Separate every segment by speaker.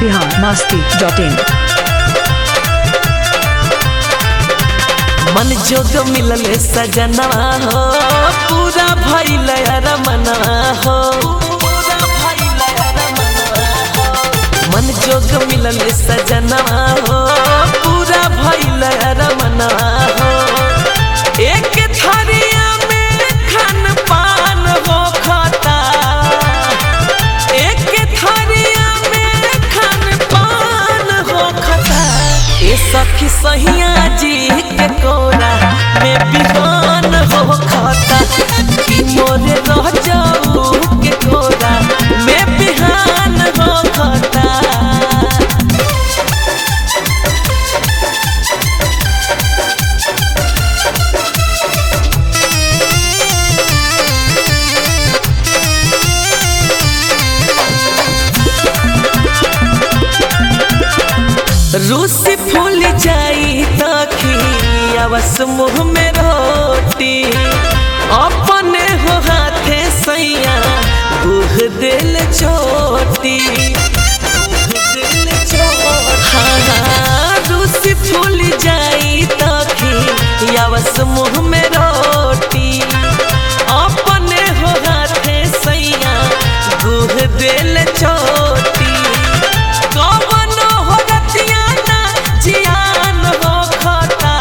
Speaker 1: Bihar Masti dot in
Speaker 2: मन जोग मिलल सजनवा हो पूरा भइल रमनवा हो मन जोग मिलल सजनवा हो पूरा भइल रमनवा हो एक थरिया में खान पान हो खाता एक थरिया में खान पान हो खाता ए सखी सहिया जी के कोरा में बिहान हो खाता कि मोरे रह जाऊ के कोरा में बिहान हो खाता रूसी फूल जाई तखी अवस मुँह में रोटी अपने हो हाथे सैया गुह दिल छोटी हाँ हाँ रूसी फूल जाई तखी अवस मुँह में रोटी अपने हो हाथे सैया गुह दिल छोटी कवनो हो रतिया ना जियान हो खाता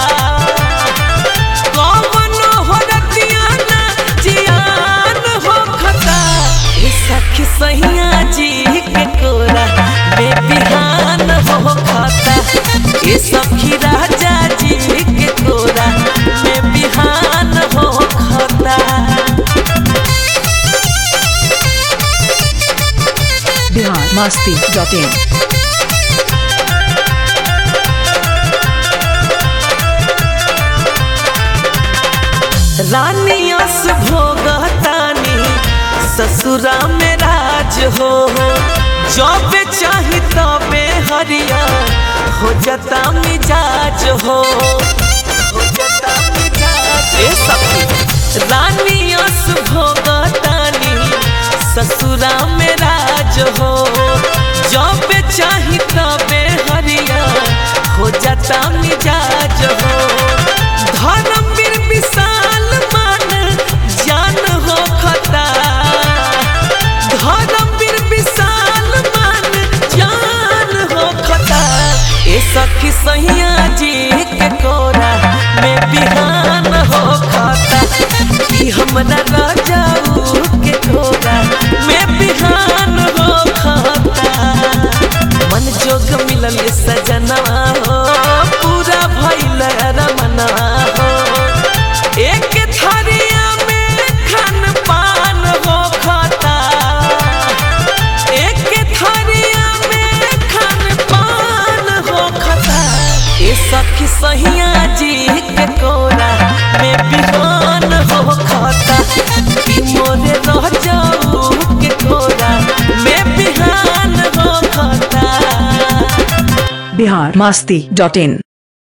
Speaker 2: कवनो हो रतिया ना जियान हो खाता ए सखी सहिया जी के कोरा बेबिहान हो खाता ए सखी राजा जी के कोरा बेबिहान हो खाता
Speaker 1: बिहार मस्ती डॉट इन
Speaker 2: रानियस भोगतानी ससुरा में राज हो जब चाही तबे हरिया हो जता मिजाज हो हो जता मिजाज ए सखी रानियस भोगतानी ससुरा में राज हो जब चाही तबे हरिया हो जता मिजाज हो धर्मवीर विशाल मान जान हो खता धर्मवीर विशाल मान जान हो खता ए सखी सैया जी के कोरा में बिहान हो खाता कि हमरा राजाऊ के कोरा में बिहान हो खाता मन जोग मिलल सजनवा हो पूरा भइल रमनवा हो एक थरिया में खान पान हो खाता एक थरिया में खान पान हो खाता ए सखी सहिया जी के कोरा में बिहान हो खाता कि मोरे रह जाऊ के कोरा में बिहान हो खाता
Speaker 1: बिहार मस्ती डॉट इन